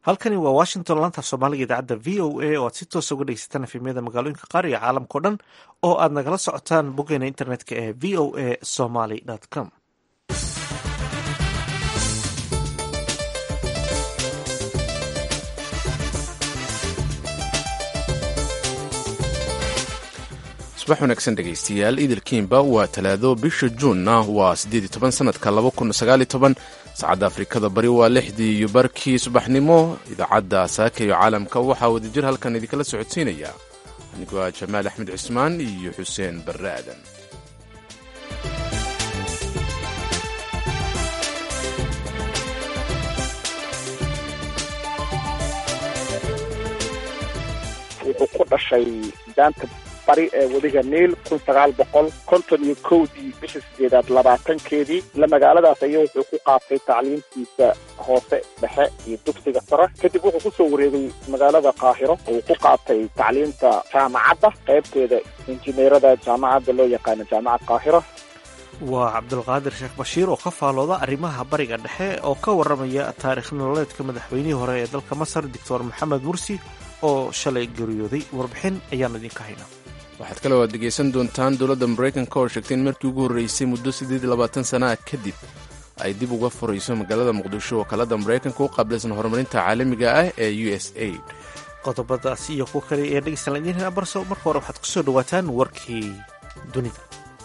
halkani waa washington laanta soomaaliga idaacadda v o a oo aad si toosa uga dhegeysataan efemyada magaalooyinka qaar iyo caalamkao dhan oo aad nagala socotaan boggeena internetka ee v o a somaly com subax wanaagsan dhegaystayaal idilkiinba waa talaado bisha juunna waa siddeed iyo toban sanadka laba kun sagaal iyo toban saacadda afrikada bari waa lixdii iyo barkii subaxnimo idaacadda saaka iyo caalamka waxaa wadajir halkan idinkala socodsiinaya anigoo ah jamaal axmed cismaan iyo xuseen barre aadan wuxuu ku dhashay daanta bari ee wadiga niil kun sagaal boqol konton iyo kowdii bisha sideedaad labaatankeedii la magaaladaas aya wuxuu ku qaatay tacliimtiisa hoose dhexe iyo dugsiga sare kadib wuxuu kusoo wareegay magaalada qaahiro uu ku qaatay tacliimta jaamacadda qaybteeda injineerada jaamacadda loo yaqaano jaamacad qaahiro waa cabdulqaadir sheekh bashiir oo ka faalooda arrimaha bariga dhexe oo ka warramaya taarikh nololeedka madaxweynihii hore ee dalka masar doctor maxamed mursi oo shalay geeriyooday warbixin ayaan idinka haynaa waxaad kale oo aad dhegaysan doontaan dowladda maraykanka oo sheegtay in markii ugu horreysay muddo siddeed iyo labaatan sana ah kadib ay dib uga furayso magaalada muqdisho wakaalada maraykanka u qaabilsan horumarinta caalamiga ah ee u s aid qodobadaas iyo kuwa kale ee dhegeystalaan idiin hena barso marka hore waxaad kusoo dhawaataan warkii dunida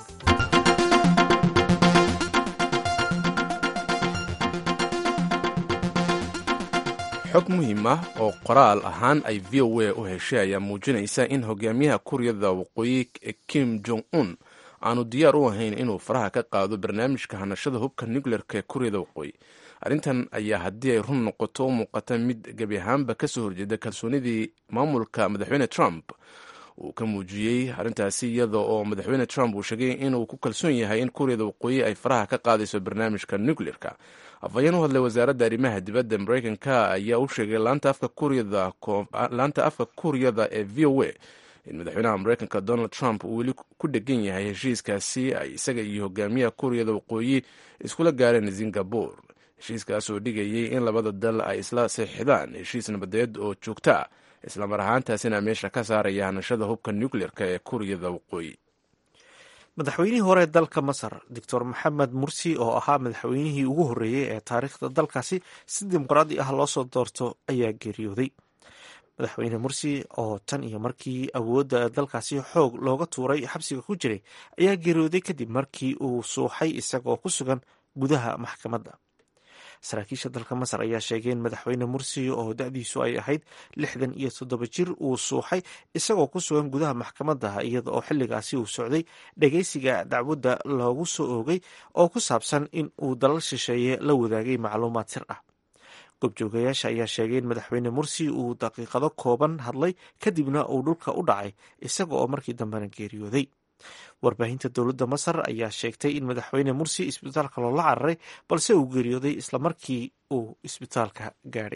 xog muhiim ah oo qoraal ahaan ay v o a u heshay ayaa muujinaysa in hogaamiyaha kuuriyada waqooyi kim jong un aanu diyaar u ahayn inuu faraha ka qaado barnaamijka hanashada hubka nucleerka ee kuuriyada waqooyi arrintan ayaa haddii ay run noqoto u muuqata mid gebi ahaanba kasoo horjeeda kalsoonidii maamulka madaxweyne trump uu ka muujiyey arrintaasi iyada oo madaxweyne trump uu sheegay inuu ku kalsoon yahay in kuuriyada waqooyi ay faraha ka qaadayso barnaamijka nucleerka afhayeen u hadlay wasaaradda arrimaha dibadda maraykanka ayaa u sheegay laanta afka kuuriyada ee v o a in madaxweynaha maraykanka donald trump uu weli ku dhegan yahay heshiiskaasi ay isaga iyo hogaamiyaha kuuriyada waqooyi iskula gaareen singabore heshiiskaas oo dhigayay in labada dal ay isla seexdaan heshiis nabadeed oo joogta ah islamar ahaantaasina meesha ka saaraya hanashada hubka nucleerka ee kuuriyada waqooyi madaxweynihii hore dalka masar doctor maxamed mursi oo ahaa madaxweynihii ugu horreeyey ee taariikhda dalkaasi si dimuqraadi ah loo soo doorto ayaa geeriyooday madaxweyne mursi oo tan iyo markii awoodda dalkaasi xoog looga tuuray xabsiga ku jiray ayaa geeriyooday kadib markii uu suuxay isagoo ku sugan gudaha maxkamadda saraakiisha dalka masar ayaa sheegay in madaxweyne mursi oo da-diisu ay ahayd lixdan iyo toddoba jir uu suuxay isagoo ku sugan gudaha maxkamadda iyada oo xilligaasi uu socday dhageysiga dacwadda loogu soo oogay oo ku saabsan in uu dalal shisheeye la wadaagay macluumaad sir ah goobjoogayaasha ayaa sheegay in madaxweyne mursi uu daqiiqado kooban hadlay kadibna uu dhulka u dhacay isaga oo markii dambena geeriyooday warbaahinta dowladda masar ayaa sheegtay in madaxweyne mursi isbitaalka loola cararay balse uu geeriyooday isla markii uu isbitaalka gaadhay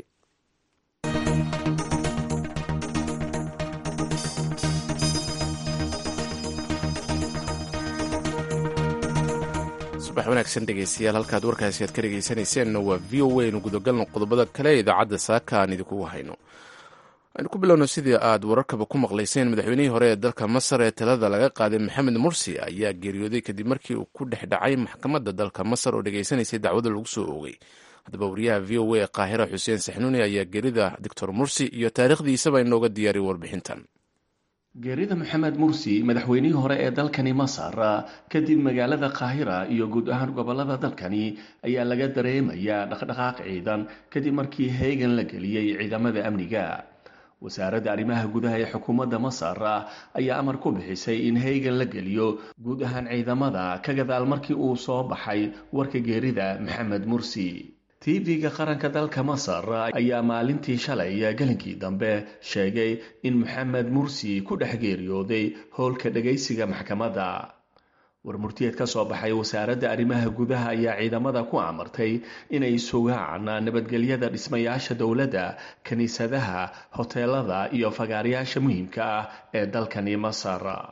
subax wanaagsan dhegaystayaal halkaad warkaasi aad ka dhegaysanayseena waa v o a nu gudagalno qodobada kale ee idaacadda saaka aan idinkugu hayno aynu ku bilowno sidii aad wararkaba ku maqlayseen madaxweynihii hore ee dalka masar ee talada laga qaaday maxamed mursi ayaa geeriyooday kadib markii uu ku dhex dhacay maxkamadda dalka masar oo dhegaysanaysay dacwada lagu soo oogay haddaba wariyaha v o a ee qaahira xuseen saxnuuni ayaa geerida doctor mursi iyo taariikhdiisaba inooga diyaariyay warbixintan geerida maxamed mursi madaxweynihii hore ee dalkani masar kadib magaalada qaahira iyo guud ahaan gobolada dalkani ayaa laga dareemayaa dhaqdhaqaaq ciidan kadib markii heegan la geliyey ciidamada amniga wasaaradda arrimaha gudaha ee xukuumadda masar ayaa amar ku bixisay in heegan la geliyo guud ahaan ciidamada ka gadaal markii uu soo baxay warka geerida maxamed mursi tv-ga qaranka dalka masar ayaa maalintii shalay gelinkii dambe sheegay in maxamed mursi ku dhex geeriyooday howlka dhagaysiga maxkamadda warmurtiyeed ka soo baxay wasaaradda arrimaha gudaha ayaa ciidamada ku amartay inay sugaan nabadgelyada dhismayaasha dowladda kiniisadaha hoteelada iyo fagaarayaasha muhiimka ah ee dalkani masar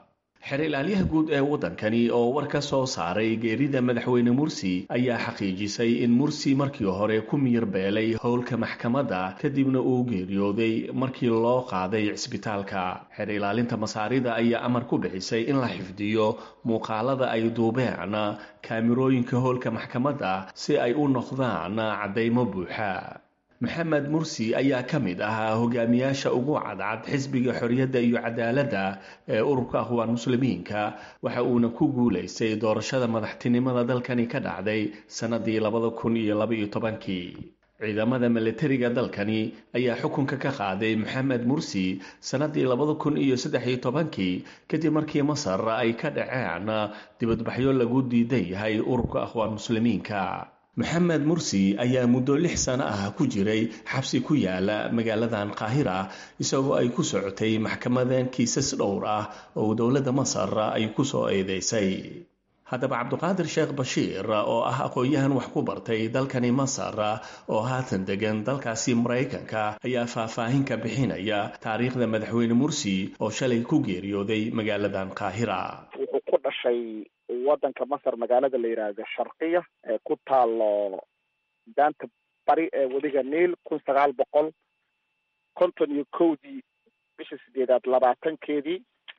xer ilaalyaha guud ee waddankani oo war ka soo saaray geerida madaxweyne mursi ayaa xaqiijisay in mursi markii hore ku miyir beelay howlka maxkamadda kadibna uu geeriyooday markii loo qaaday cisbitaalka xer ilaalinta masaarida ayaa amar ku bixisay in la xifdiyo muuqaalada ay duubeen kaamirooyinka howlka maxkamadda si ay u noqdaan caddaymo buuxa maxamed mursi ayaa ka mid ahaa hogaamiyaasha ugu cadcad xisbiga xorriyadda iyo cadaaladda ee ururka aqwaan muslimiinka waxa uuna ku guulaystay doorashada madaxtinimada dalkani ka dhacday sannadii labada kun iyo labaiyo tobankii ciidamada milatariga dalkani ayaa xukunka ka qaaday maxamed mursi sannadii labada kun iyo saddex-iyo tobankii kadib markii masar ay ka dhaceen dibadbaxyo lagu diidan yahay ururka aqwaan muslimiinka maxamed mursi ayaa muddo lix sano ah ku jiray xabsi ku yaala magaaladan qaahira isagoo ay ku socotay maxkamadan kiisas dhowr ah oo dowladda masar ay ku soo eedeysay haddaba cabduqaadir sheekh bashiir oo ah aqoon-yahan wax ku bartay dalkani masar oo haatan degan dalkaasi maraykanka ayaa faahfaahin ka bixinaya taariikhda madaxweyne mursi oo shalay ku geeriyooday magaaladan qaahira wuxuu ku dhashay waddanka masar magaalada la yidhaahdo sharqiya ee ku taalo daanta bari ee wadiga niil kun sagaal boqol konton iyo kowdii bisha sideedaad labaatankeedii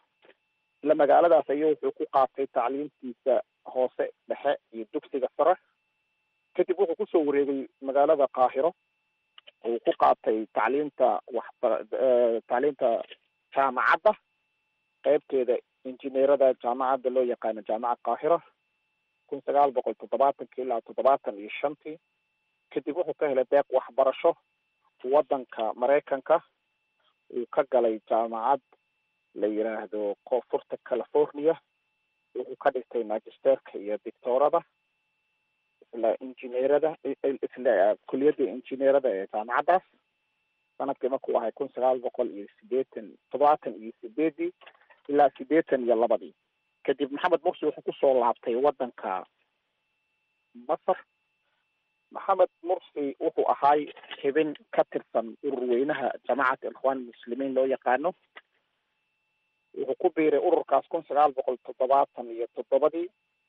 ila magaaladaas ayaa wuxuu ku qaatay tacliimtiisa hoose dhexe iyo dugsiga sare kadib wuxuu kusoo wareegay magaalada qaahiro uu ku qaatay tacliimta waxba tacliimta jaamacadda qeybteeda injineerada jaamacadda loo yaqaano jaamacad qaahira kun sagaal boqol toddobaatankii ilaa toddobaatan iyo shantii kadib wuxuu ka helay deeq waxbarasho waddanka maraykanka uu ka galay jaamacad la yiraahdo koonfurta california wuxuu ka dhigtay magisterka iyo dictorada isla injineerada isla kuliyadda injineerada ee jaamacaddaas sanadkii markuu ahay kun sagaal boqol iyo sideetan toddobaatan iyo sideedii ilaa sideetan iyo labadii kadib maxamed mursi wuxuu kusoo laabtay waddanka masar maxamed mursi wuxuu ahaay xibin ka tirsan urur weynaha jamacat ikhwaan muslimiin loo yaqaano wuxuu ku biiray ururkaas kun sagaal boqol toddobaatan iyo toddobadii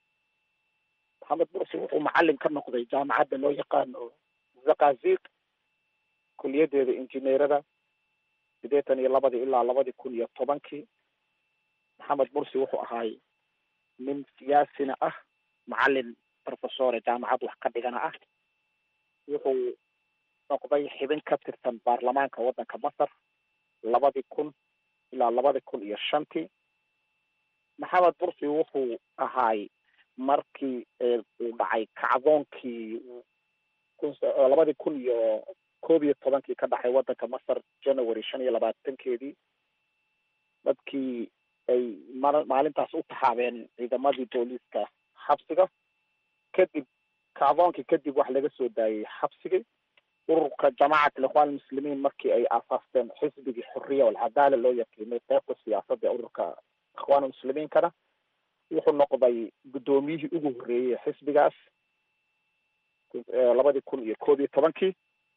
maxamed mursi wuxuu macalin ka noqday jaamacadda loo yaqaano zakazik kuliyadeeda injineerada sideetan iyo labadii ilaa labadii kun iyo tobankii maxamed mursi wuxuu ahaay nin siyaasina ah macalin professore jaamacad wax ka dhigana ah wuxuu noqday xibin ka tirsan baarlamaanka waddanka masar labadii kun ilaa labadii kun iyo shantii maxamed mursi wuxuu ahaay markii uu dhacay kacdoonkii labadii kun iyo koob iyo tobankii ka dhacay waddanka masar january shan iyo labaatankeedii dadkii ay ma maalintaas u taxaabeen ciidamadii booliiska xabsiga kadib kacdoonkii kadib wax laga soo daayay xabsigii ururka jamacat alikhwaan almuslimiin markii ay aasaasteen xisbigii xuriya walcadaala loo yaqiinay qeybta siyaasadda ururka ikhwaan almuslimiinkana wuxuu noqday guddoomiyihii ugu horreeyey xisbigaas labadii kun iyo koob iyo tobankii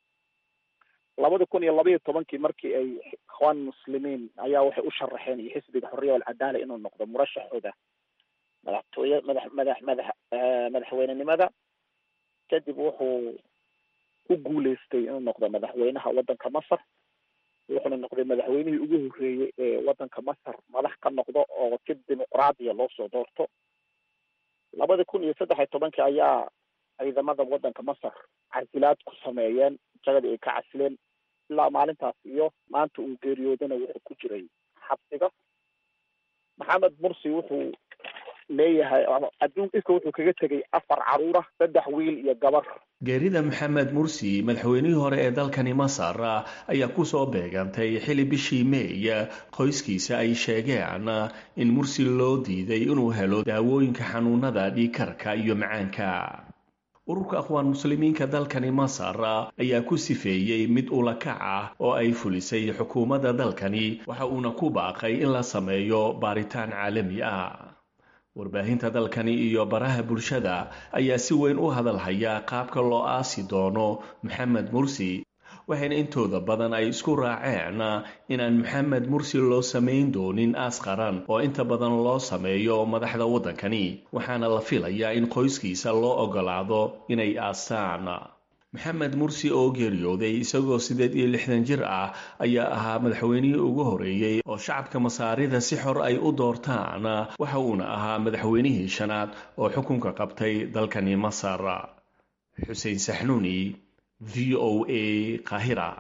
labadii kun iyo labaiyo tobankii markii ay ikhwaan muslimiin ayaa waxay u sharaxeen iyo xisbiga xuriya walcadaala inuu noqdo murashaxooda madaxtooye madax madax madax madaxweynenimada kadib wuxuu ku guuleystay inuu noqdo madaxweynaha waddanka masar wuxuuna noqday madaxweynihii ugu horreeyey ee waddanka masar madax ka noqdo oo si dimuqraadiya loo soo doorto labadii kun iyo saddex iyo tobankii ayaa ciidamada waddanka masar casilaad ku sameeyeen jagadii ay ka casileen ilaa maalintaas iyo maanta uu geeriyoodana wuxuu ku jiray xabsiga maxamed mursi wuxuu leeyahay adduun iska wuxuu kaga tegay afar caruura saddex wiil iyo gabar geerida maxamed mursi madaxweynihii hore ee dalkani masar ayaa kusoo beegantay xili bishii meey qoyskiisa ay sheegeen in mursi loo diiday inuu helo daawooyinka xanuunada dhiikarka iyo macaanka ururka akhwaan muslimiinka dalkani masar ayaa ku sifeeyey mid ulakac ah oo ay fulisay xukuumadda dalkani waxa uuna ku baaqay in la sameeyo baaritaan caalami ah warbaahinta dalkani iyo baraha bulshada ayaa si weyn u hadalhaya qaabka loo aasi doono maxamed mursi waxayna intooda badan ay isku raaceen inaan maxamed mursi loo samayn doonin aas qaran oo inta badan loo sameeyo madaxda waddankani waxaana la filayaa in qoyskiisa loo ogolaado inay aasaan maxamed mursi oo geeriyooday isagoo siddeed iyo lixdan jir ah ayaa ahaa madaxweynihii ugu horeeyey oo shacabka masaarida si xor ay u doortaan waxa uuna ahaa madaxweynihii shanaad oo xukunka qabtay dalkani masar xuseen saxnuuni v o a qaahira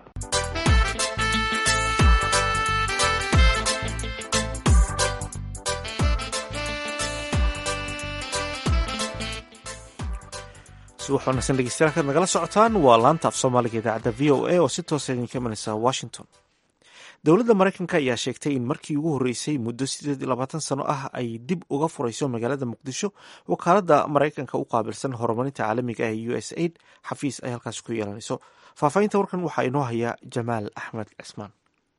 subax wanaagsan dhegeystayaal kaad nagala socotaan waa laanta af soomaaliga idaacadda v o a oo si toosa idinka imanaysa washington dowladda maraykanka ayaa sheegtay in markii ugu horreysay muddo siddeed iyo labaatan sano ah ay dib uga furayso magaalada muqdisho wakaaladda maraykanka u qaabilsan horumarinta caalamiga ee u s aid xafiis ay halkaasi ku yeelanayso faahfaahinta warkan waxaa inoo haya jamaal axmed cismaan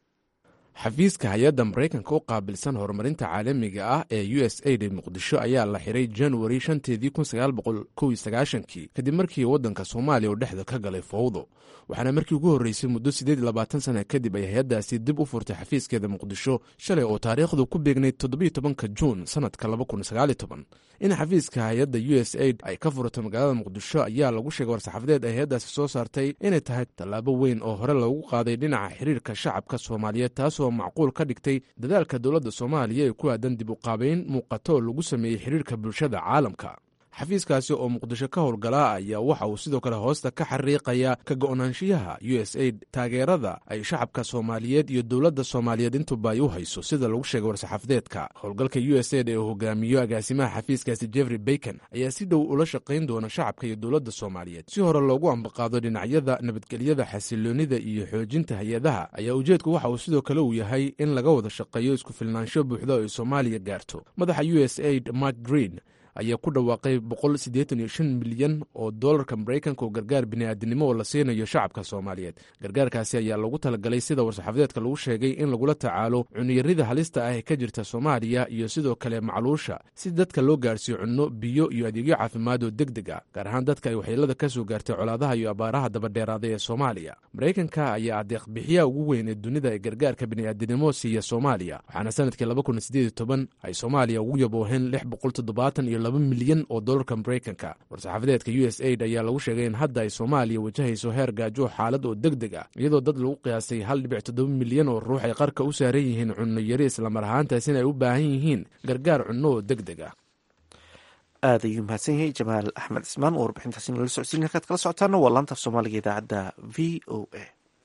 xafiiska hay-adda maraykanka u qaabilsan horumarinta caalamiga ah ee u s aid ee muqdisho ayaa la xiray januari shanteedii kun sagaal boqol kow iyo sagaashankii kadib markii waddanka soomaaliya uu dhexda ka galay fowdo waxaana markii ugu horreysay muddo siddeed iyo labaatan sana kadib ay hay-addaasi dib u furtay xafiiskeeda muqdisho shalay oo taariikhdu ku beegnayd toddobiyo tobanka juun sannadka laba kun sagaaliyo toban in xafiiska hay-adda u s aid ay ka furato magaalada muqdisho ayaa lagu sheegay war-saxaafadeed ay hay-addaasi soo saartay inay tahay tallaabo weyn oo hore loogu qaaday dhinaca xiriirka shacabka soomaaliyeed taasoo macquul ka dhigtay dadaalka dowladda soomaaliya ee ku aadan dib u qaabayn muuqato oo lagu sameeyey xiriirka bulshada caalamka xafiiskaasi oo muqdisho ka howlgalaa ayaa waxa uu sidoo kale hoosta ka xariiqaya ka go-naanshiyaha u s aid taageerada ay shacabka soomaaliyeed iyo dowladda soomaaliyeed intuba ay u hayso sida lagu sheegay war-saxaafadeedka howlgalka u s aid ee uu hogaamiyo agaasimaha xafiiskaasi jeffrey bacon ayaa si dhow ula shaqayn doona shacabka iyo dowladda soomaaliyeed si hore loogu ambaqaado dhinacyada nabadgelyada xasiloonida iyo xoojinta hay-adaha ayaa ujeedku waxa uu sidoo kale uu yahay in laga wada shaqeeyo isku filnaansho buuxda oo ay soomaaliya gaarto madaxa u s aid mark green ayaa ku dhawaaqay boqol siddeetan iyo shan milyan oo dollarka maraykanka oo gargaar bini'aadinimo oo la siinayo shacabka soomaaliyeed gargaarkaasi ayaa lagu talagalay sida war-saxaafadeedka lagu sheegay in lagula tacaalo cuniyarida halista ah ee ka jirta soomaaliya iyo sidoo kale macluusha si dadka loo gaarsiiyo cunno biyo iyo adeegyo caafimaad oo deg deg ah gaar ahaan dadka ay waxyeelada ka soo gaartay colaadaha iyo abaaraha dabadheeraaday ee soomaaliya maraykanka ayaa adeeqbixiyaha ugu weyn ee dunida ee gargaarka bini'aadinimo siiya soomaaliya waxaana sanadkii laba kun sideed iyo toban ay soomaaliya ugu yabooheen lix boqol toddobaatan iyo laba milyan oo dollarka maraykanka war-saxaafadeedka u s aid ayaa lagu sheegay in hadda ay soomaaliya wajahayso heer gaajo xaalad oo deg deg ah iyadoo dad lagu qiyaasay hal dhibic toddoba milyan oo ruux ay qarka u saaran yihiin cunno yari islamar ahaantaasina ay u baahan yihiin gargaar cunno oo deg deg ah aad ayuu mahadsan yahay jamaal axmed cismaan oo warbixintaasi nala socodsiin halkaad kala socotaana waa laanta af soomaaliga idaacadda v o a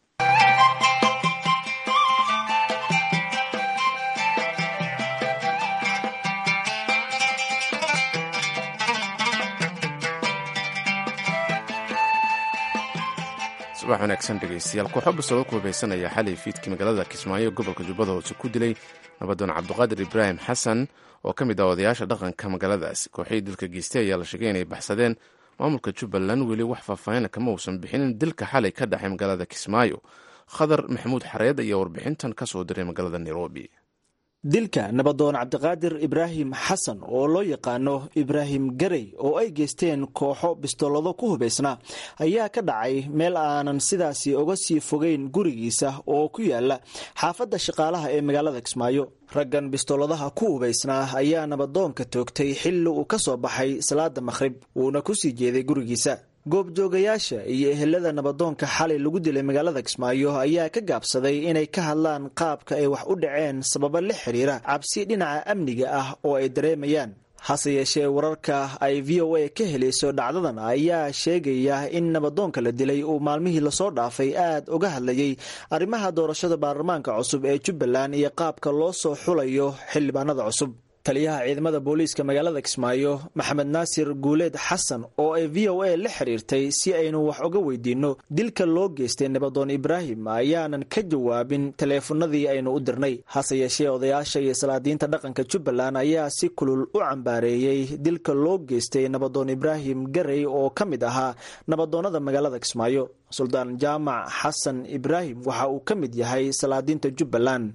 subax wanaagsan dhegeystayaal kooxo basoga ku hubaysanaya xalay fiidkii magaalada kismaayo gobolka jubbada hoose ku dilay nabadoon cabdiqaadir ibraahim xasan oo ka mid ah odayaasha dhaqanka magaaladaasi kooxihii dilka geystay ayaa la sheegay inay baxsadeen maamulka jubbaland weli wax faahfaahina kama uusan bixinin dilka xalay ka dhexay magaalada kismaayo khadar maxamuud xareed ayaa warbixintan ka soo diray magaalada nairobi dilka nabadoon cabdiqaadir ibraahim xasan oo loo yaqaano ibraahim garey oo ay geysteen kooxo bistoolado ku hubaysnaa ayaa ka dhacay meel aanan sidaasi uga sii fogeyn gurigiisa oo ku yaala xaafadda shaqaalaha ee magaalada kismaayo raggan bistooladaha ku hubaysnaa ayaa nabadoonka toogtay xilli uu ka soo baxay salaada makhrib wuuna ku sii jeeday gurigiisa goobjoogayaasha iyo ehelada nabadoonka xalay lagu dilay magaalada kismaayo ayaa ka gaabsaday inay ka hadlaan qaabka ay wax u dhaceen sababo la xiriira cabsi dhinaca amniga ah oo ay dareemayaan hase yeeshee wararka ay v o a ka helayso dhacdadan ayaa sheegaya in nabadoonka la dilay uu maalmihii lasoo dhaafay aad uga hadlayay arrimaha doorashada baarlamaanka cusub ee jubbaland iyo qaabka loo soo xulayo xildhibaanada cusub taliyaha ciidamada booliiska magaalada kismaayo maxamed naasir guuleed xasan oo ay v o a la xiriirtay si aynu wax uga weydiinno dilka loo geystay nabadoon ibraahim ayaanan ka jawaabin taleefanadii aynu u dirnay hase yeeshee odayaasha iyo salaadiinta dhaqanka jubbaland ayaa si kulul u cambaareeyey dilka loo geystay nabadoon ibraahim garey oo ka mid ahaa nabadoonnada magaalada kismaayo suldaan jaamac xasan ibraahim waxa uu ka mid yahay salaadiinta jubbaland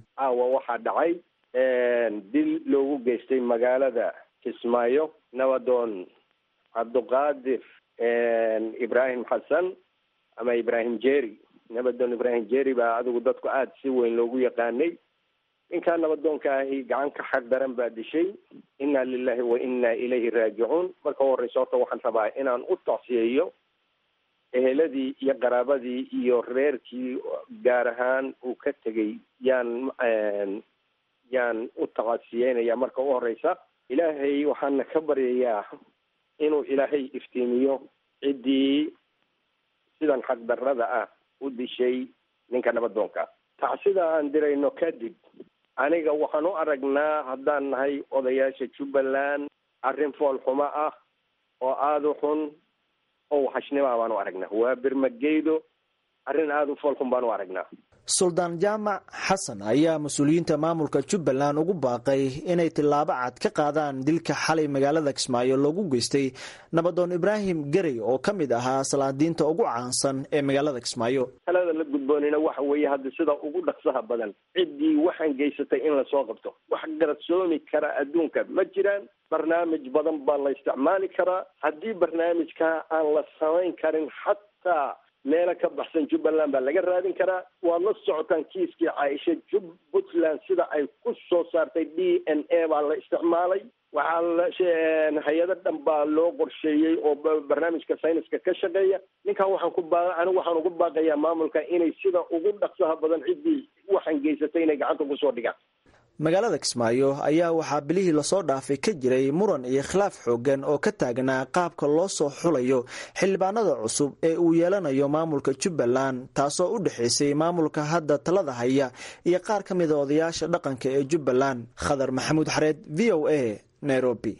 dil loogu geystay magaalada kismaayo nabadoon cabdiqaadir ibraahim xasan ama ibraahim jeri nabadoon ibraahim jeri baa adigu dadku aada si weyn loogu yaqaanay ninkaa nabadoonka ahi gacanka xaq daran baa dishay inna lilahi wa inna ilayhi raajicuun marka u horeysa horta waxaan rabaa inaan u tacsiyeeyo eheladii iyo qaraabadii iyo reerkii gaar ahaan uu ka tegay yaan yaan u tacasiyeynaya marka u horeysa ilaahay waxaana ka baryayaa inuu ilaahay iftiimiyo ciddii sidan xaqdarrada ah u dishay ninka nabadoonka tacsida aan dirayno kadib aniga waxaan u aragnaa haddaan nahay odayaasha jubbaland arrin fool xumo ah oo aada u xun oo waxashnima baan u aragnaa waa birmageydo arrin aada u fool xun baan u aragnaa suldaan jaamac xasan ayaa mas-uuliyiinta maamulka jubbaland ugu baaqay inay tillaabo cad ka qaadaan dilka xalay magaalada kismaayo loogu geystay nabadoon ibraahim gerey oo ka mid ahaa salaadiinta ugu caansan ee magaalada kismaayo talada la gudboonina waxa weeye hadda sida ugu dhaqsaha badan ciddii waxaan geysatay in lasoo qabto wax garadsoomi kara adduunka ma jiraan barnaamij badan baa la isticmaali karaa haddii barnaamijkaa aan la samayn karin xataa meelo ka baxsan jubbaland baa laga raadin karaa waad la socotaan kiiskii caaisha jub puntland sida ay ku soo saartay d n a baa la isticmaalay waxaa la hay-ado dhan baa loo qorsheeyey oo barnaamijka sayniska ka shaqeeya ninkan waxaan ku baa anigu waxaan ugu baaqayaa maamulka inay sida ugu dhaqsaha badan ciddii waxaan geysatay inay gacanta kusoo dhigaan magaalada kismaayo ayaa waxaa bilihii lasoo dhaafay ka jiray muran iyo khilaaf xoogan oo ka taagnaa qaabka loo soo xulayo xildhibaanada cusub ee uu yeelanayo maamulka jubbaland taasoo u dhexaysay maamulka hadda talada haya iyo qaar ka mida odayaasha dhaqanka ee jubbaland khadar maxamuud xareed v o a nairobi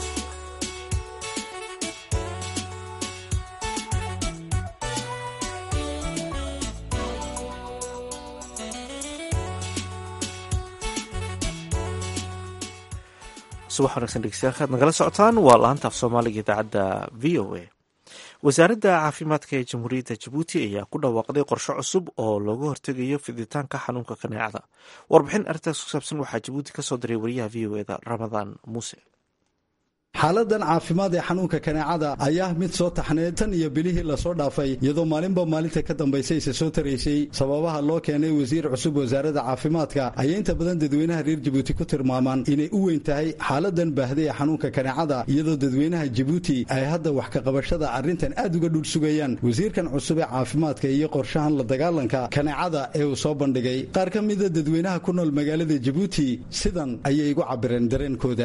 subax wanagsan dhegeystayaal kaad nagala socotaan waa laanta af soomaaliga idaacadda v o a wasaaradda caafimaadka ee jamhuuriyadda jabuuti ayaa ku dhawaaqday qorshe cusub oo looga hortegayo fiditaanka xanuunka kaneecada warbixin arrintaas ku saabsan waxaa jabuuti ka soo diray wariyaha v o eda ramadaan muuse xaaladan caafimaad ee xanuunka kaneecada ayaa mid soo taxneed tan iyo bilihii lasoo dhaafay iyadoo maalinba maalinta ka dambaysa isa soo taraysay sababaha loo keenay wasiir cusub wasaaradda caafimaadka ayay inta badan dadweynaha reer jabuuti ku tilmaamaan inay u weyn tahay xaaladan baahday ee xanuunka kaneecada iyadoo dadweynaha jabuuti ay hadda wax ka qabashada arrintan aad uga dhul sugayaan wasiirkan cusub ee caafimaadka iyo qorshahan la dagaalanka kaneecada ee uu soo bandhigay qaar ka mida dadweynaha ku nool magaalada jabuuti sidan ayay igu cabireen dareenkooda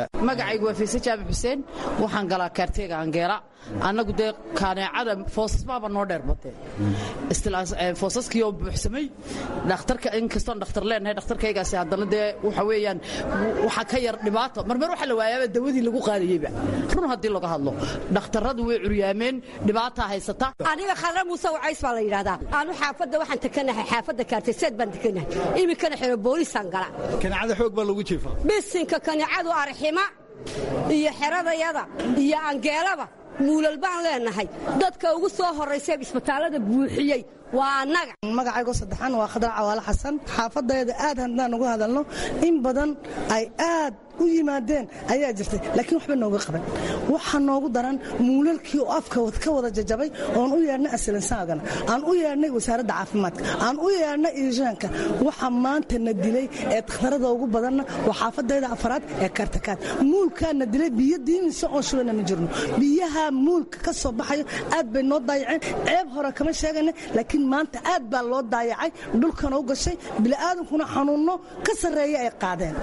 waxaan galaa kaarteega angeela annagu dee kaaneecada foosasbaaba noo dheer batee foosaskii oo buuxsamay dhakhtarka inkastoon dhakhtar leenahay dhakhtarkaygaasi haddana dee waxa weeyaan waxa ka yar dhibaato marmar waxa la waayaaba dawadii lagu qaadayeyba run haddii laga hadlo dhakhtarradu way curyaameen dhibaataa haysata aniga khadra muuse wacays baa la yidhahdaa aanu xaafadda waxaan tekanahay xaafadda kaarteseed baan tekanahay iminkana xero boolisaan gala kaneecada xoog baa lagu jiifaa bisinka kaneecadu arxima iyo xeradayada iyo angeelaba muulal baan leenahay dadka ugu soo horraysay isbitaallada buuxiyey waa annaga magacaygo saddexaan waa khadar cawaale xasan xaafadayada aad haddaan ugu hadalno in badan ay aad u yimaadeen ayaa jirtay laakiin waxba nooga qaban waxaa noogu daran muulalkii oo afka ka wada jajabay oon u yeedhnay asilinsaagana aan u yeedhnay wasaaradda caafimaadka aan u yeedhnay iishaanka waxa maanta na dilay ee takhtarada ugu badanna waa xaafadayda afaraad ee kaartakaad muulkaa na dilay biyo diinisa oon shubana ma jirno biyaha muulka ka soo baxayo aad bay noo daayaceen ceeb hore kama sheegana laakiin maanta aad baa loo daayacay dhulkana u gashay bini'aadankuna xanuunno ka sarreeya ay qaadeen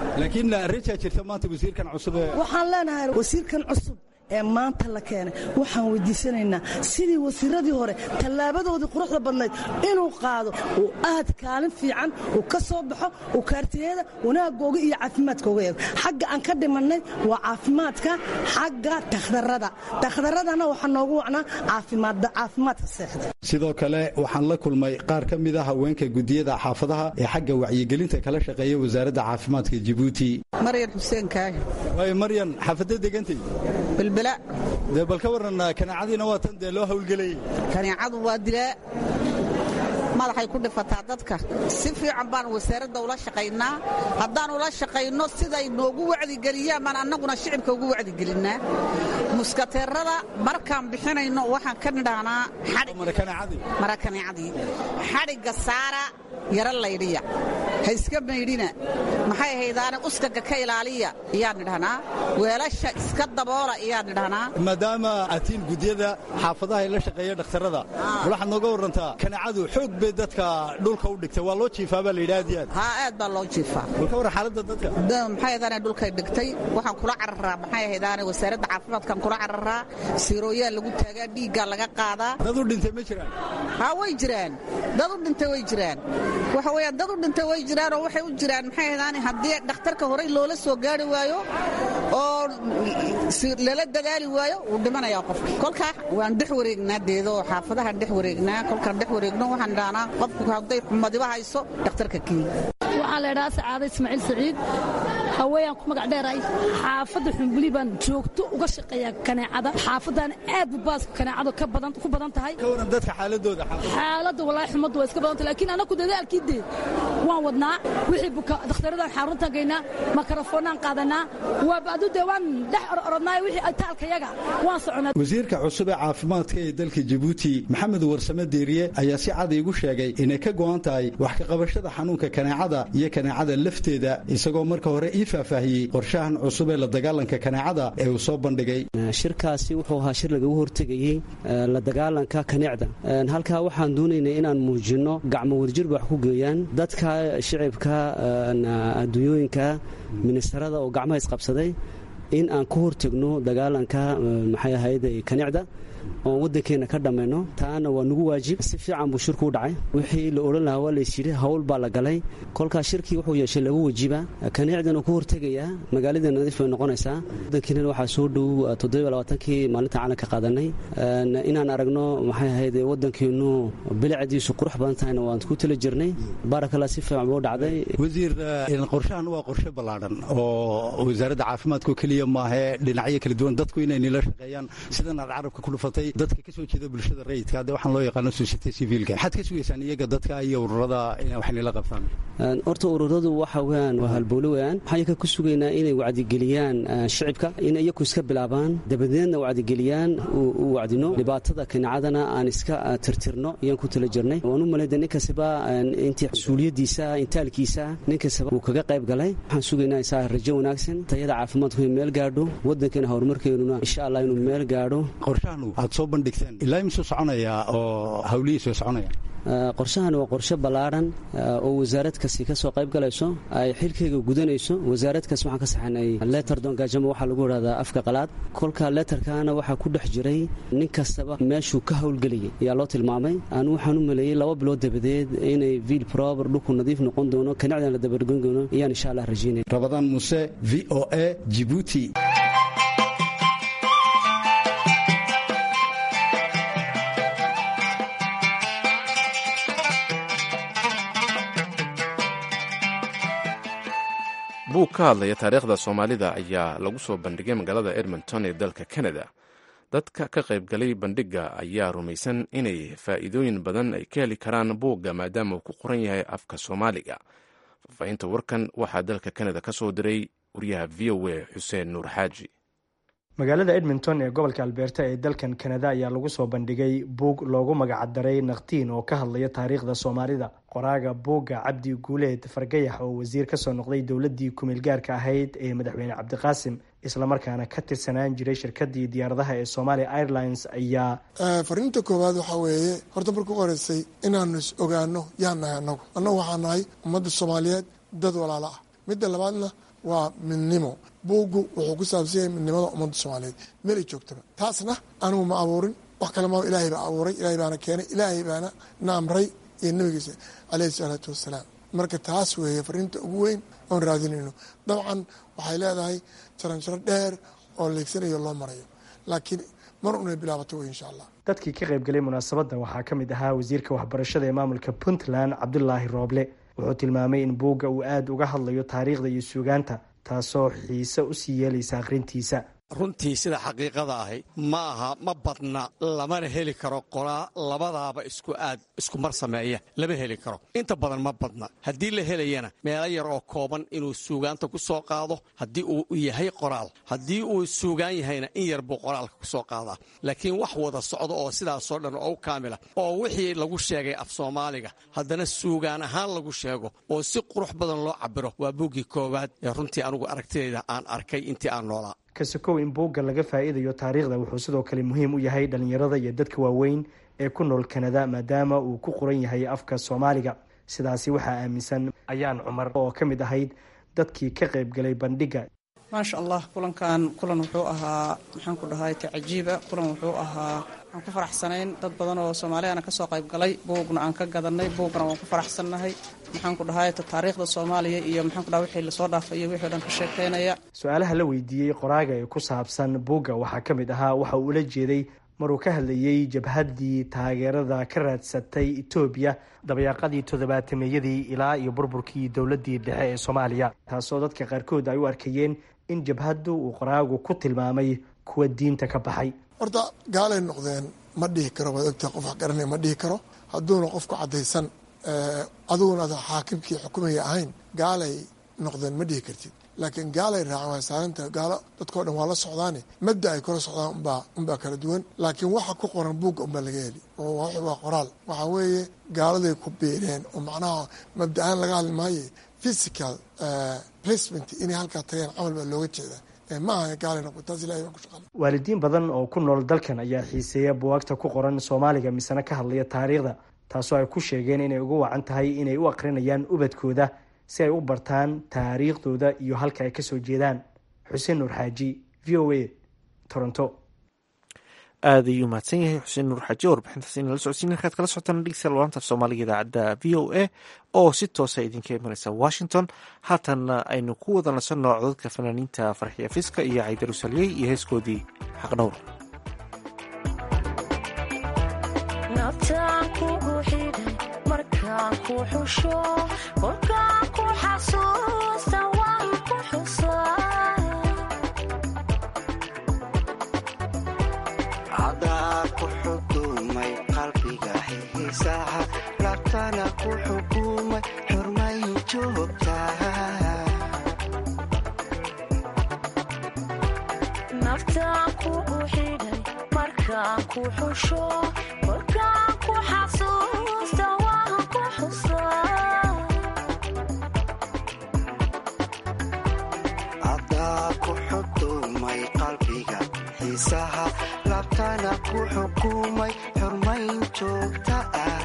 waxaan leenahay wasiirkan cusub ee maanta la keenay waxaan weydiisanaynaa sidii wasiiradii hore tallaabadoodii quruxda badnayd inuu qaado uu aad kaalin fiican uu ka soo baxo uu kaartiyada wanaagooga iyo caafimaadkooga eego xagga aan ka dhimannay waa caafimaadka xagga takhdarada takhdaradana waxaa noogu wacnaa caafimaadka seexda sidoo kale waxaan la kulmay qaar ka mid a haweenka gudiyada xaafadaha ee xagga wacyigelinta kala shaqeeya wasaaradda caafimaadka jabuuti maryan xuseen kaahi waay maryan xaafadda degantay bilbila dee bal ka waran kaneecadiina waa tan dee loo hawlgelayay kaneecadu waa dilaa madaxay ku dhifataa dadka si fiican baan wasaaradda ula shaqaynaa haddaan ula shaqayno siday noogu wacdigeliyaan baan annaguna shicibka ugu wacdigelinnaa muskateerada markaan bixinayno waxaan ka nidhahnaa marakaneecadii xadhigga saara yaro laydhiya ha iska maydhina maxay haydaane uskaga ka ilaaliya ayaan nidhahnaa weelasha iska daboola ayaan nidhahnaa maadaama atiin gudyada xaafadaha ay la shaqeeya dhakhtarada waxaad nooga warantaa kaneecadu xoog bay dadka dhulka u dhigtay waa loo jiifaa baa layidhi aad iyo aad haa aad baa loo jiifaa walka waran xaaladda dadka maxay haydaane dhulkay dhigtay waxaan kula cararaa maxay haydaane wasaaradda caafimaadkan kula cararaa siirooyaa lagu taagaa dhiiggaa laga qaadaa dad u dhintay ma jiraan haa way jiraan dad u dhintay way jiraan waxa weeyaan dad u dhintay way jiraan oo waxay u jiraan maxay haydaane haddii dhakhtarka horey loola soo gaari waayo oo lala dadaali waayo wuu dhimanayaa qofka kolkaa waan dhex wareegnaa deedo oo xaafadahaan dhex wareegnaa kolkaan dhex wareegno waxaan dhahnaa qofku hadday xumadiba hayso dhakhtarka keeni waxaan leedhahaa sacaada ismaaciil saciid haweenaan ku magac dheeray xaafadda xumbuli baan joogto uga shaqeeyaa kaneecada xaafadan aad bu baaska kaneecada ku badan tahay ka waran dadka xaaladooda xaaladda walaahi xumaddu waa iska badanta laakiin anaku dadaalkii dee waan wadnaa wixii buka dakhtaradan xaruntan gaynaa makarafoonaan qaadanaa waa bacdu dee waan dhex orodnaa wixii taalkayaga waan soconaa wasiirka cusub ee caafimaadka ee dalka jabuuti maxamed warsame deeriye ayaa si cad iigu sheegay inay ka go'an tahay wax ka qabashada xanuunka kaneecada iyo kaneecada lafteeda isagoo marka hore ii faahfaahiyey qorshahan cusub ee la dagaalanka kaneecada ee uu soo bandhigay shirkaasi wuxuu ahaa shir lagagu hortegayey la dagaalanka kaneecda halkaa waxaan doonaynay inaan muujinno gacmo wadajirba wax ku geeyaan dadka shicibka adduunyooyinka ministarada oo gacmaha isqabsaday in aan ka hortegno dagaalanka maxay ahayd kaneecda oon waddankeenna ka dhammayno taana waa nagu waajib si fiican buu shirku u dhacay wixii la odhan lahaa waa laysyidhi hawl baa la galay kolkaas shirkii wuxuu yeeshay laba wajiba kaneecdan uu ka hortegayaa magaalada nadiif bay noqonaysaa waddankiina waxaa soo dhow toddobaaaankii maalinta caalanka qaadanay inaan aragno maxay ahayd waddankeennu bilicdiisu qurux badan tahayna waan ku tala jirnay baarakalla si fiican buu dhacday wasiir qorshahan waa qorshe ballaadhan oo wasaaradda caafimaadkao keliya maahee dhinacyo kala duwan dadku inay nila shaqeeyaan sidan aad carabka ku dhufatay dadka ka soo jeeda bulshada rayidka hadde waxaan loo yaqaano society civilka maxaad ka sugaysaan iyaga dadka iyo ururada inay wax nila qabtaan horta ururadu waxa weyaan waa halbowle weyaan waxaan iyaga ku sugaynaa inay wacdigeliyaan shicibka in iyaku iska bilaabaan dabadeedna wacdigeliyaan u wacdino dhibaatada kaneecadana aan iska tirtirno iyaan ku tala jirnay waan u malayda nin kastaba intii suuliyadiisa intaalkiisa nin kastaba uu kaga qayb galay waxaan sugaynaa isaa rajo wanaagsan tayada caafimaadku inay meel gaadho waddankeena horumarkeenuna insha allah inuu meel gaadho qorshahan aad soo bandhigteen ilaa imisuu soconayaa oo hawlihiisu soconayaan qorshahan waa qorshe ballaadhan oo wasaarad kasi ka soo qayb galayso ay xilkayga gudanayso wasaarad kas waxaan ka saxanay letter dongajamo waxaa lagu idhahdaa afka qalaad kolka letterkana waxaa ku dhex jiray nin kastaba meeshuu ka howlgelayay ayaa loo tilmaamay anu waxaan u maleeyey laba bilood dabadeed inay viil prober dhulku nadiif noqon doono kanacdan la dabargoyn doono ayaan insha allah rajaynaya rabadaan muuse v o a jibuuti buug ka hadlaya taariikhda soomaalida ayaa lagu soo bandhigay magaalada edmonton ee dalka canada dadka ka qaybgalay bandhigga ayaa rumaysan inay faa'iidooyin badan ay ka heli karaan buugga maadaama uu ku qoran yahay afka soomaaliga faahfaahinta warkan waxaa dalka canada ka soo diray wariyaha v o a xuseen nuur xaaji magaalada edmonton ee gobolka albeerta ee dalkan kanada ayaa lagu soo bandhigay buug loogu magacdaray naktiin oo ka hadlaya taariikhda soomaalida qoraaga buugga cabdi guuleed fargayax oo wasiir kasoo noqday dowladii kumeelgaarka ahayd ee madaxweyne cabdiqaasim islamarkaana ka tirsanaan jiray shirkadii diyaaradaha ee somalia airlines ayaa fariinta koowaad waxaa weeye horta markuu horeysay inaanu is ogaano yaa nahay annagu annagu waxaa nahay ummadda soomaaliyeed dad walaalo ah midda labaadna waa midnimo buuggu wuxuu ku saabsan yahay midnimada ummadda soomaaliyeed meel ay joogtaba taasna anigu ma abuurin wax kale ma ilaahay baa abuuray ilaahay baana keenay ilaahay baana na amray iyo nabigiisa caleyhi salaatu wassalaam marka taas weeye fariinta ugu weyn oon raadinayno dabcan waxay leedahay jaranjaro dheer oo leegsanayo loo marayo laakiin mar unay bilaabato wey insha allah dadkii ka qaybgalay munaasabadda waxaa ka mid ahaa wasiirka waxbarashada ee maamulka puntland cabdulaahi rooble wuxuu tilmaamay in buugga uu aada uga hadlayo taariikhda iyo suugaanta taasoo xiise usii yeelaysa akhrintiisa runtii sida xaqiiqada ahi ma aha ma badna lamana heli karo qolaa labadaaba isku aad isku mar sameeya lama heli karo inta badan ma badna haddii la helayana meelo yar oo kooban inuu suugaanta ku soo qaado haddii uu yahay qoraal haddii uu suugaan yahayna in yar buu qoraalka ku soo qaadaa laakiin wax wada socdo oo sidaasoo dhan oo u kaamila oo wixii lagu sheegay af soomaaliga haddana suugaan ahaan lagu sheego oo si qurux badan loo cabiro waa buuggii koowaad ee runtii anugu aragtidayda aan arkay intii aan noolaa kasakow in buugga laga faa'iidayo taariikhda wuxuu sidoo kale muhiim u yahay dhallinyarada iyo dadka waaweyn ee ku nool kanada maadaama uu ku qoran yahay afka soomaaliga sidaasi waxaa aaminsan ayaan cumar oo ka mid ahayd dadkii ka qaybgalay bandhigga maasha allah kulankan kulan wuxuu ahaa maxaan ku dhahay ta cajiiba kulan wuxuu ahaa aan ku faraxsanayn dad badan oo soomaaliyaana kasoo qayb galay buugna aan ka gadanay buugna waan ku faraxsannahay maxaan ku dhahay ta taariikhda soomaaliya iyo maxaan ku dhahay wixii lasoo dhaafay iyo wixii o dhan ka sheekeynaya su-aalaha la weydiiyey qoraaga ee ku saabsan buugga waxaa ka mid ahaa waxa uu ula jeeday maruu ka hadlayey jabhaddii taageerada ka raadsatay etoobiya dabayaaqadii toddobaatameyadii ilaa iyo burburkii dowladdii dhexe ee soomaaliya taasoo dadka qaarkood ay u arkayeen in jabhaddu uu qoraagu ku tilmaamay kuwa diinta ka baxay horta gaalay noqdeen ma dhihi karo waad ogtahay qof wax garanaya ma dhihi karo hadduuna qofku caddaysan adiguna ada xaakimkii xukumaya ahayn gaalay noqdeen ma dhihi kartid laakiin gaalay raaceen waa saaranta gaalo dadkao dhan waa la socdaane mabda ay kula socdaan unbaa unbaa kala duwan laakiin waxa ku qoran buugga unbaa laga heli oo waa qoraal waxaa weeye gaaladay ku biireen oo macnaha mabda-aan laga hadli maaye physical placement inay halkaa tageen camal baa looga jeeda ma aha gaalay noqo taas ilahay baa ku shaqala waalidiin badan oo ku nool dalkan ayaa xiiseeya buwaagta ku qoran soomaaliga misena ka hadlaya taariikhda taasoo ay ku sheegeen inay ugu wacan tahay inay u aqrinayaan ubadkooda si ay u bartaan taariikhdooda iyo halka ay kasoo jeedaan xuseen nuur xaaji v o a toronto aad ayuu mahadsan yahay xuseen nuur xaaji warbixintaas inala socodsiin halkaad kala socotaan dhegeystayaal laanta af soomaaliga idaacadda v o a oo si toosa idinka imanaysa washington haatanna aynu ku wada nasanno codadka fanaaniinta farxiya fiska iyo caydarusaliyey iyo heeskoodii xaqdhowr labtana ku xukumay xurmay joogtanaftaan kugu xidhay markaan ku xusho kolkaan ku xasuusta waan ku xusacadaa ku xukumay qalbiga xiisaha labtana ku xukumay xurmayn joogta ah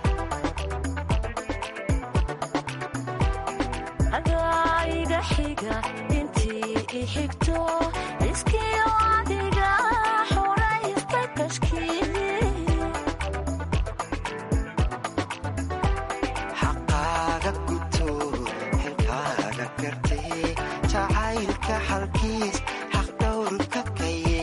xaqaaga guto xilkaaga gartee jacaylka xalkiis xaq dhowrka kaye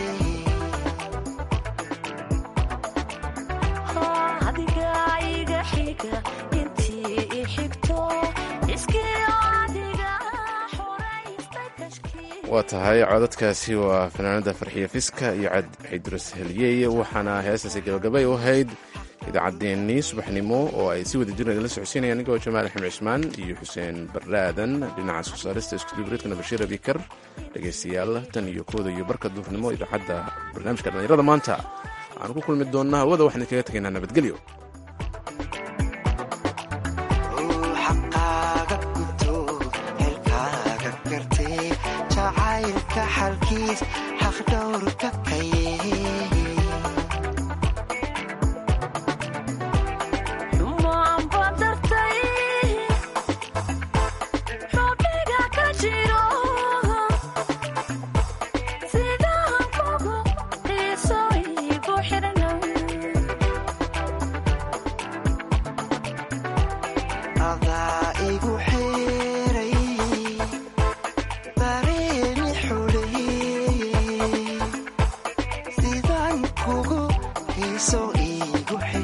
waa tahay codadkaasi waa fanaanada farxiya fiska iyo xaydurus heliyey waxaana heestaasi gabagabay u ahayd idaacaddeenii subaxnimo oo ay si wada jirna idinla socodsiinaya anigoo jamaal axmed cismaan iyo xuseen baraadan dhinaca soo saarista iskudubareedkana bashiir abikar dhegaystayaal tan iyo kooda iyo barka duurnimo idaacadda barnaamijka dhallinyarada maanta waxaan ku kulmi doonnaa hawada waxaan idinkaga tegaynaa nabadgelyo jacaylka xalkiis xaq dhowrka kaye adaa igu xeeray dareeni xuleeyey sidaan kugu hiiso iigu xe